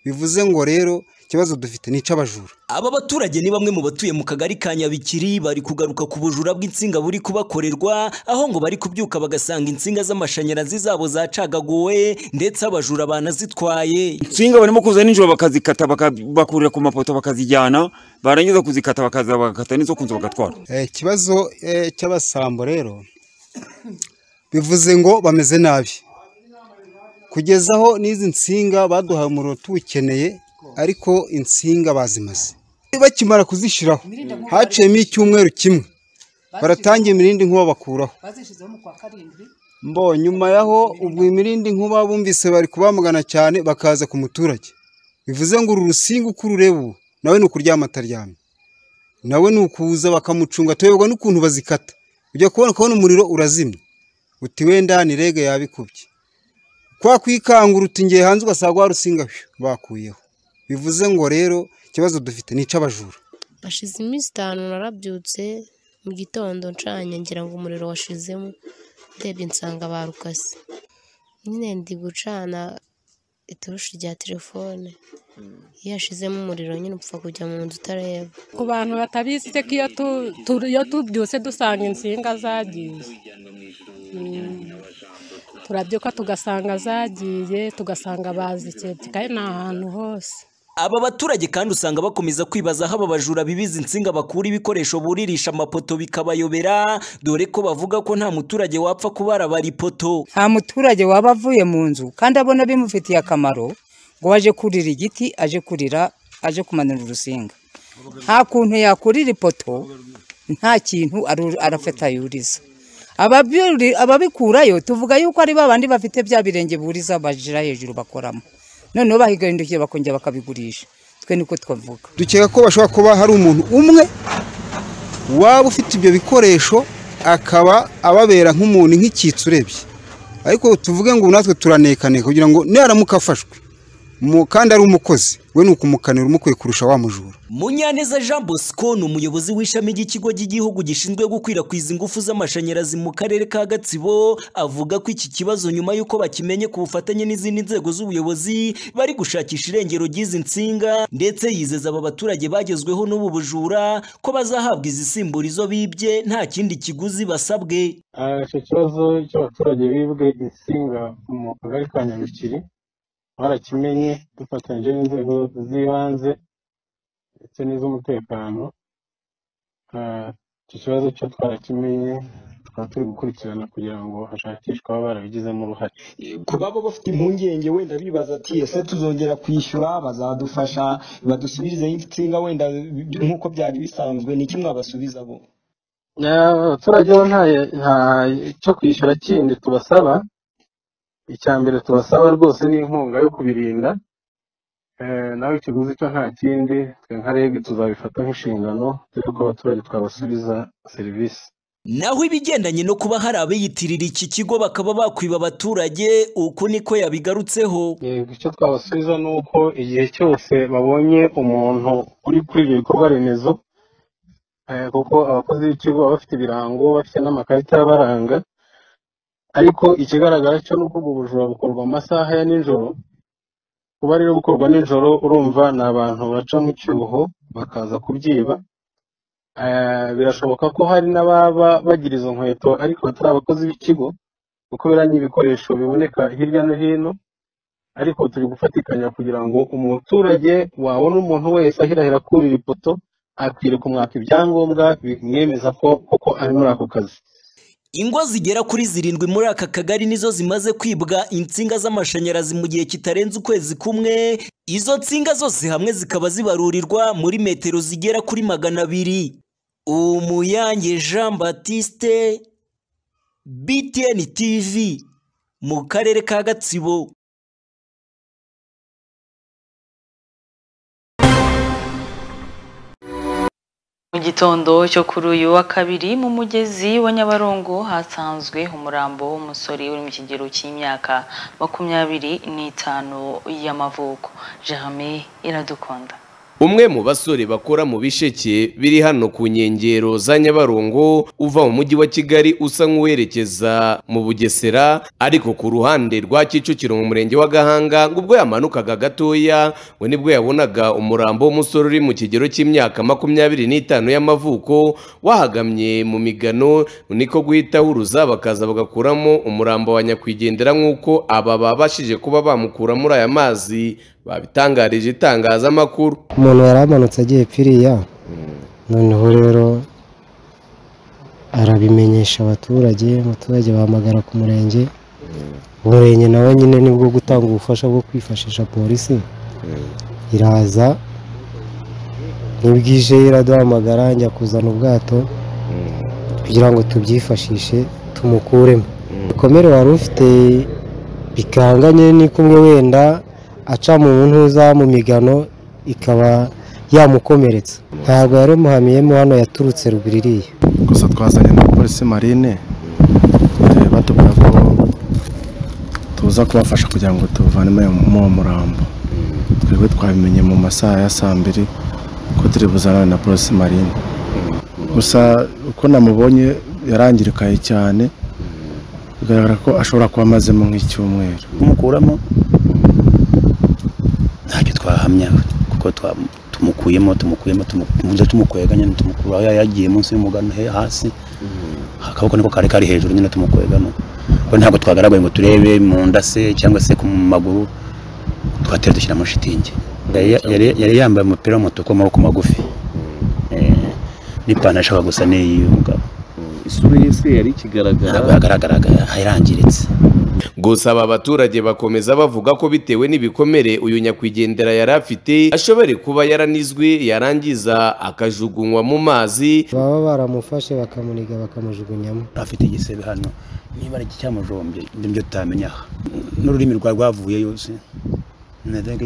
bivuze ngo rero ikibazo dufite ni icy'abajura Aba baturage ni bamwe mu batuye mu kagari ka Nyabikiri bari kugaruka ku bujura bw'insinga buri kubakorerwa aho ngo bari kubyuka bagasanga insinga z'amashanyarazi zabo zacagaguwe ndetse abajura banazitwaye insinga barimo kuza nijoro bakazikata baka- bakurira ku mapoto bakazijyana barangiza kuzikata bakaza bagakata n'izo kunzu bagatwara Eh, ikibazo eh, cy'abasambo rero bivuze ngo bameze nabi kugezaho n'izi nsinga baduhaye umuriro tuwukeneye ariko insinga bazimaze bakimara kuzishyiraho haciyemo icyumweru kimwe baratangiye imirindi nkuba bakuraho bazishyizeho mu kwa karindwi mbo nyuma yaho ubwo imirindi nkuba bumvise bari kubamagana cyane bakaza ku muturage bivuze ngo uru rusinga uko urureba ubu nawe ni ukuryama ataryamye nawe ni ukuza bakamucunga tuyoberwa n'ukuntu bazikata ujya kubona kubona umuriro urazimya uti wenda ni rege yabikubye kwa kwikangura uti ngiye hanze ugasanga wa rusinga bakuyeho bivuze ngo rero ikibazo dufite ni icy'abajura hashize iminsi itanu narabyutse mu gitondo ncanye ngira ngo umuriro washizemo ndebye nsanga barukase nyine ndi gucana iturushi rya telefone iyo yashizemo umuriro nyine upfa kujya mu nzu utareba ku bantu batabizi iteka iyo tu- tu- iyo tubyutse dusanga insinga zagiye Mm. turabyuka tugasanga zagiye tugasanga bazikebye kandi ni ahantu hose aba baturage kandi usanga bakomeza kwibaza aho aba bajura bibiza insinga bakura ibikoresho buririsha amapoto bikabayobera dore ko bavuga ko nta muturage wapfa kubarabara ipoto nta muturage waba avuye mu nzu kandi abona bimufitiye akamaro ngo aje kurira igiti aje kurira aje kumanura urusinga nta kuntu yakurira ipoto nta kintu aru- arafata yuriza Ababiri- ababikurayo tuvuga yuko ari babandi bafite bya birenge buriza bajira hejuru bakoramo noneho bahigahindukiye bakongera bakabigurisha twe niko twavuga dukeka ko bashobora kuba hari umuntu umwe waba ufite ibyo bikoresho akaba ababera nk'umuntu nk'icyitso urebye ariko tuvuge ngo natwe turanekaneka kugira ngo naramuka afashwe mu- kandi ari umukozi we ni ukumukanira umukwiye kurusha wa mujura munyaneza jean bosco ni umuyobozi w'ishami ry'ikigo cy'igihugu gishinzwe gukwirakwiza ingufu z'amashanyarazi mu karere ka gatsibo avuga ko iki kibazo nyuma y'uko bakimenye ku bufatanye n'izindi nzego z'ubuyobozi bari gushakisha irengero ry'izi nsinga ndetse yizeza aba baturage bagezweho n'ubu bujura ko bazahabwa izisimbura izo bibye nta kindi kiguzi basabwe Ah, icyo kibazo cy'abaturage bibwe insinga mu kagari ka nyabikiri barakimenye dufatanyije n'inzego z'ibanze ndetse n'iz'umutekano Ah, icyo kibazo cyo twarakimenye tukaba turi gukurikirana kugira ngo hashakishwe ababa barabigizemo uruhare ku baba bafite impungenge wenda bibaza ati ese tuzongera kwishyura bazadufasha badusubirizeho insinga wenda nk'uko byari bisanzwe ni iki mwabasubiza bo Ah, abaturage bo nta nta cyo kwishyura kindi tubasaba icya mbere tubasaba rwose ni inkunga yo kubirinda Eh, nawe ikiguzi cyo nta kindi twe nka rege tuzabifata nk'inshingano dore ko abaturage twabasubiza serivisi naho ibigendanye no kuba hari abiyitirira iki kigo bakaba bakwiba abaturage uku niko yabigarutseho icyo twabasubiza ni uko igihe cyose babonye umuntu uri kuri ibyo bikorwa remezo eh, kuko abakozi b'ikigo baba bafite ibirango bafite n'amakarita abaranga ariko ikigaragara cyo ni uko ubwo bujura bukorwa mu masaha ya nijoro kuba rero bukorwa nijoro urumva ni abantu baca mu cyuho bakaza kubyiba Eh, birashoboka ko hari n'ababa bagira izo nkweto ariko batari abakozi b'ikigo kuko biriya ni ibikoresho biboneka hirya no hino ariko turi gufatikanya kugira ngo umuturage wabona umuntu wese ahirahira kurira ipoto akwiriye kumwaka ibyangombwa bimwemeza ko koko ari muri ako kazi ingo zigera kuri zirindwi muri aka kagari nizo zimaze kwibwa insinga z'amashanyarazi mu gihe kitarenze ukwezi kumwe izo nsinga zose hamwe zikaba zibarurirwa muri metero zigera kuri magana abiri umuyange jean batiste btn tv mu karere ka gatsibo Mu gitondo cyo kuri uyu wa kabiri mu mugezi wa Nyabarongo hasanzwe umurambo w'umusore uri mu kigero cy'imyaka makumyabiri n'itanu y'amavuko Jeremy iradukunda Umwe mu basore bakora mu bisheke biri hano ku nkengero za Nyabarongo uva mu mujyi wa Kigali usa nk'uwerekeza mu Bugesera ariko ku ruhande rwa Kicukiro mu murenge wa Gahanga ngo ubwo yamanukaga gatoya we nibwo yabonaga umurambo w'umusore uri mu kigero cy'imyaka makumyabiri n'itanu y'amavuko wahagamye mu migano niko guhita huruza bakaza bagakuramo umurambo wa nyakwigendera nk'uko aba babashije kuba bamukura muri aya mazi babitangarije itangazamakuru umuntu yari amanutse agiye piriya noneho rero arabimenyesha abaturage abaturage bahamagara ku murenge umurenge nawe nyine nibwo gutanga ubufasha bwo kwifashisha polisi iraza ntibwije iraduhamagara njya kuzana ubwato kugira ngo tubyifashishe tumukuremo ibikomere wari ufite bikanganye ni kumwe wenda aca mu ntuza mu migano ikaba yamukomeretsa ntabwo yari umuhamiyemo hano yaturutse rubiririya gusa twazanye na polisi marine eh, batubwira ko tuza kubafasha kugira ngo tuvane muri uwo murambo twebwe twabimenye mu masaha ya saa mbiri ko turi buzanane na polisi marine gusa uko namubonye yarangirikaye cyane bigaragara ko ashobora kuba amazemo nk'icyumweru kumukuramo ntacyo twahamya kuko twa- tumukuyemo tumukuyemo tumukunze tumukweganya tumukura aho yagiye munsi y'umugano he- hasi akaboko niko kari kari hejuru nyine tumukwegamo ko ntabwo twagaragaye ngo turebe mu nda se cyangwa se ku maguru twatera dushyiramo shitingi Yari- yari yari yambaye umupira w'umutuku w'amaboko magufi Eh, n'ipantaro ishaka gusa n'iy'uyu mugabo isura ye se yari ikigaragara ntabwo yagaragaraga yarangiritse gusa aba baturage bakomeza bavuga ko bitewe n'ibikomere uyu nyakwigendera yari afite ashobora kuba yaranizwe yarangiza akajugunywa mu mazi baba baramufashe bakamuniga bakamujugunyamo afite igisebe hano niba ari icyamujombye nibyo tutamenya aha n'ururimi rwa rwavuyeyo se nadenga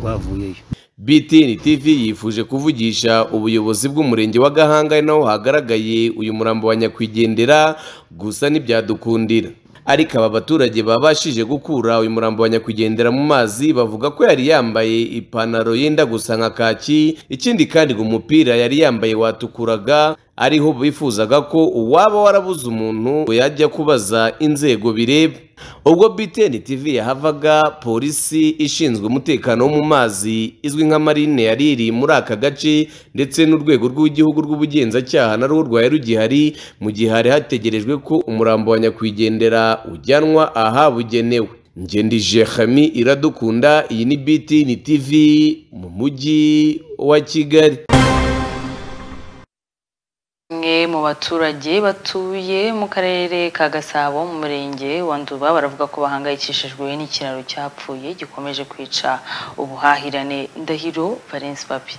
rwavuyeyo BTN TV yifuje kuvugisha ubuyobozi bw'umurenge wa Gahanga ari naho hagaragaye uyu murambo wa nyakwigendera gusa ntibyadukundira ariko aba baturage babashije gukura uyu murambo wa nyakwigendera mu mazi bavuga ko yari yambaye ipantaro yenda gusa nka kaki ikindi kandi ngo umupira yari yambaye watukuraga ariho bifuzaga ko uwaba warabuze umuntu yajya kubaza inzego bireba ubwo BTN TV yahavaga polisi ishinzwe umutekano wo mu mazi izwi nka marine yari iri muri aka gace ndetse n'urwego rw'igihugu rw'ubugenzacyaha narwo rwari rugihari mu gihe hari hategerejwe ko umurambo wa nyakwigendera ujyanwa ahabugenewe ngendije Hami iradukunda iyi ni BTN TV mu mujyi wa Kigali Bamwe mu baturage batuye mu karere ka Gasabo mu murenge wa Nduba baravuga ko bahangayikishijwe n'ikiraro cyapfuye gikomeje kwica ubuhahirane Ndahiro Valence Papi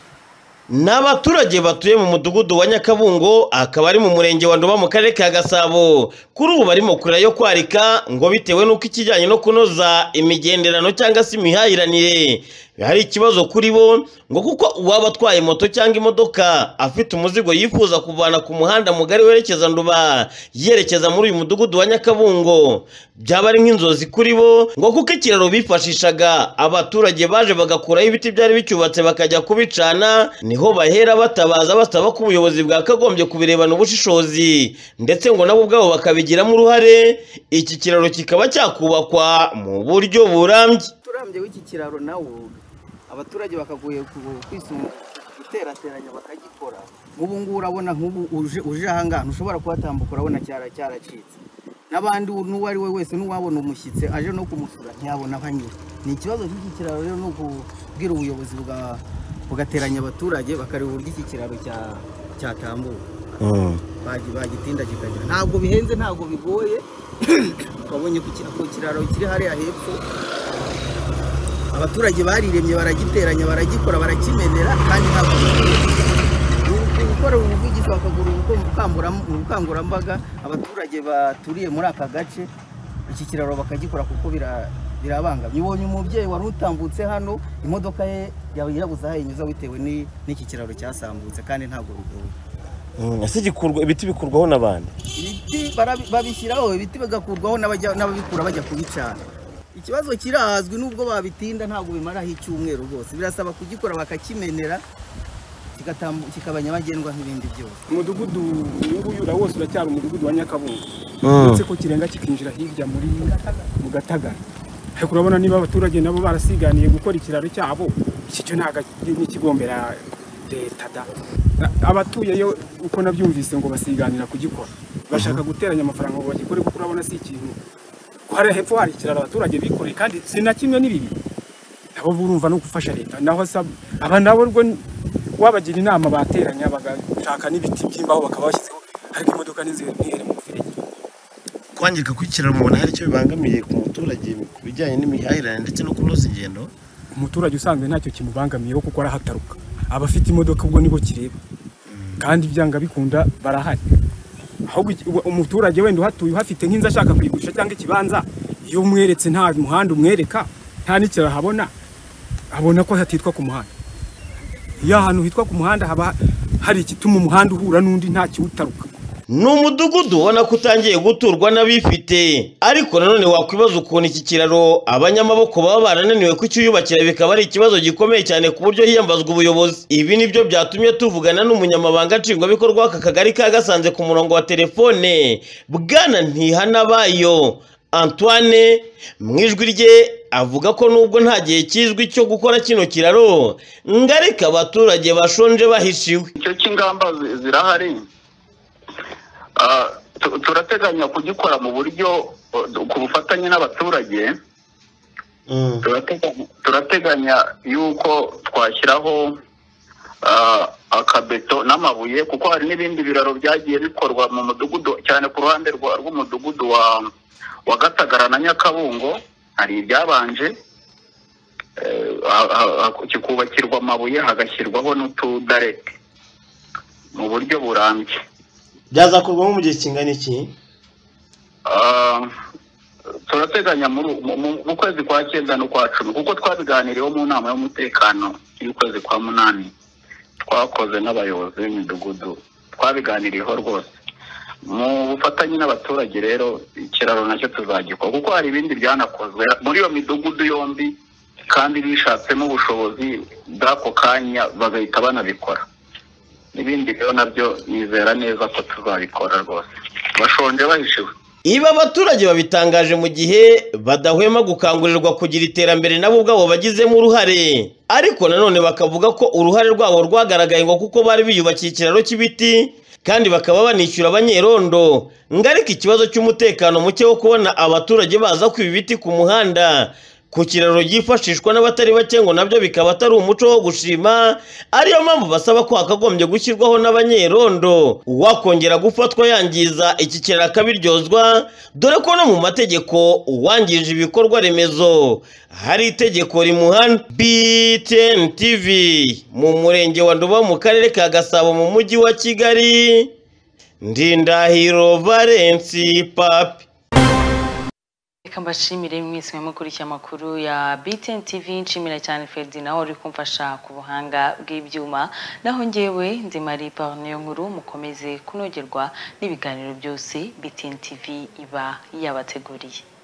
Ni abaturage batuye mu mudugudu wa Nyakabungo akaba ari mu murenge wa Nduba mu karere ka Gasabo kuri ubu barimo kurira yo kwarika ngo bitewe n'uko ikijyanye no kunoza imigenderano cyangwa se imihahiranire hari ikibazo kuri bo ngo kuko uwaba atwaye moto cyangwa imodoka afite umuzigo yifuza kuvana ku muhanda mugari werekeza Nduba yerekeza muri uyu mudugudu wa Nyakabungo byaba ari nk'inzozi kuri bo ngo kuko ikiraro bifashishaga abaturage baje bagakuraho ibiti byari bicyubatse bakajya kubicana niho bahera batabaza basaba ko ubuyobozi bwakagombye kubirebana ubushishozi ndetse ngo nabo ubwabo bakabigiramo uruhare iki kiraro kikaba cyakubakwa mu buryo burambye uturambye w'iki kiraro nawo abaturage bakagoye guterateranya bakagikora nk'ubu ngubu urabona nk'ubu uje uje aha ngaha ntushobora kuhatambuka urabona cyara cyaracitse n'abandi n'uwo ari we wese n'uwabona umushyitsi aje no kumusura ntiyabona aho anyura ni ikibazo cy'iki kiraro rero ni ukubwira ubuyobozi bwa bugateranya abaturage bakareba uburyo iki kiraro cya- cyatambuka bagi- bagitinda kikagira ntabwo bihenze ntabwo bigoye twabonye ku kira- ku kiraro kiri hariya hepfo abaturage bariremye baragiteranya baragikora barakimenera kandi ntabwo bigoye. Ni gukora ubuvugizi bakagura ubukom- ubukanguram- ubukangurambaga abaturage baturiye muri aka gace iki kiraro bakagikora kuko bira- birabangamye ubonye umubyeyi wari utambutse hano imodoka ye yabuze aho ayinyuza bitewe ni- n'iki kiraro cyasambutse kandi ntabwo bigoye ese ibiti bikurwaho n'abantu ibiti barabi- babishyiraho ibiti bigakurwaho n'abajya- n'ababikura bajya kubicana ikibazo kirazwi n'ubwo babitinda ntabwo bimaraho icyumweru rwose birasaba kugikora bakakimenera kigatambu- kikaba nyabagendwa nk'ibindi byose umudugudu uyunguyu ura wose uracyari umudugudu wa nyakabungo Mm. uretse ko kirenga kikinjira hirya muri mu gatagara ariko urabona niba abaturage nabo barasiganiye gukora ikiraro cyabo iki cyo ntabwo ari- ntikigombera leta da A- abatuyeyo uko nabyumvise ngo basiganira kugikora bashaka guteranya amafaranga ngo bagikore kuko urabona si ikintu hari hepfo hari ikiraro abaturage bikoreye kandi si na kimwe n'ibibi nabo burumva no gufasha leta naho asaba aba nabo rwo ni- wabagira inama bateranya bagashaka n'ibiti by'imbaho bakaba bashyizeho ariko imodoka n'inzira ntihere mu muferege kwangirika kw'ikiraro mubona hari icyo bibangamiye ku muturage ku bijyanye n'imihahirane ndetse no kunoza ingendo umuturage usanzwe ntacyo kimubangamiyeho kuko arahataruka abafite imodoka ubwo nibo kireba kandi byanga bikunda barahari ahubwo iki- uwa- umuturage wenda uhatuye uhafite nk'inzu ashaka kuyigurisha cyangwa ikibanza iyo umweretse nta muhanda umwereka nta n'ikiraro ahabona abona ko hatitwa ku muhanda iyo ahantu hitwa ku muhanda haba hari igituma umuhanda uhura n'undi nta kiwutaruka ni umudugudu ubona ko utangiye guturwa n'abifite ariko nanone wakwibaza ukuntu iki kiraro abanyamaboko baba barananiwe kucyuyubakira bikaba ari ikibazo gikomeye cyane ku buryo hiyambazwa ubuyobozi ibi nibyo byatumye tuvugana n'umunyamabanga nshingwabikorwa w'aka kagari ka gasanze ku murongo wa telefone bwana ntihanabayo antoine mu ijwi rye avuga ko nubwo nta gihe kizwi cyo gukora kino kiraro ngo ariko abaturage bashonje bahishiwe icyo cy'ingamba zi- zirahari Ah, tu- turateganya kugikora mu buryo eh, ku bufatanye n'abaturage Turateganya- turateganya yuko twashyiraho ah, akabeto n'amabuye kuko hari n'ibindi biraro byagiye bikorwa mu mudugudu cyane ku ruhande rwa- rw'umudugudu wa wa gatagara na nyakabungo hari ibyabanje eh, ha- ha- ha- kikubakirwa amabuye hagashyirwaho n'utudarete mu buryo burambye byazakorwamo mu gihe kingana iki Ah, turateganya muri mu- mu- mu kwezi kwa cyenda n'ukwa cumi kuko twabiganiriyeho mu nama y'umutekano y'ukwezi kwa munani twakoze n'abayobozi b'imidugudu twabiganiriyeho rwose mu bufatanye n'abaturage rero ikiraro nacyo tuzagikora kuko hari ibindi byanakozwe muri iyo midugudu yombi kandi bishatsemo ubushobozi bw'ako kanya bagahita banabikora n'ibindi rero nabyo nizera neza ko tuzabikora rwose bashonje bahishiwe Ibi abaturage babitangaje mu gihe badahwema gukangurirwa kugira iterambere nabo ubwabo bagizemo uruhare ariko nanone bakavuga ko uruhare rwabo rwagaragaye ngo kuko bari biyubakiye ikiraro cy'ibiti kandi bakaba banishyura abanyerondo ngo ariko ikibazo cy'umutekano muke wo kubona abaturage baza kwiba ibiti ku muhanda ku kiraro byifashishwa n'abatari bake ngo nabyo bikaba atari umuco wo gushima ariyo mpamvu basaba ko hakagombye gushyirwaho n'abanyerondo uwakongera gufatwa yangiza iki kiraro akabiryozwa dore ko no mu mategeko uwangije ibikorwa remezo hari itegeko rimuhana btn tv mu murenge wa nduba mu karere ka gasabo mu mujyi wa kigali ndindahiro valensi papi reka mbashimire mwese mukurikiye amakuru ya BTN TV nshimira cyane Ferdi nawe uri kumfasha ku buhanga bw'ibyuma naho njyewe ndi Marie Parniyo nkuru mukomeze kunogerwa n'ibiganiro byose BTN TV iba yabateguriye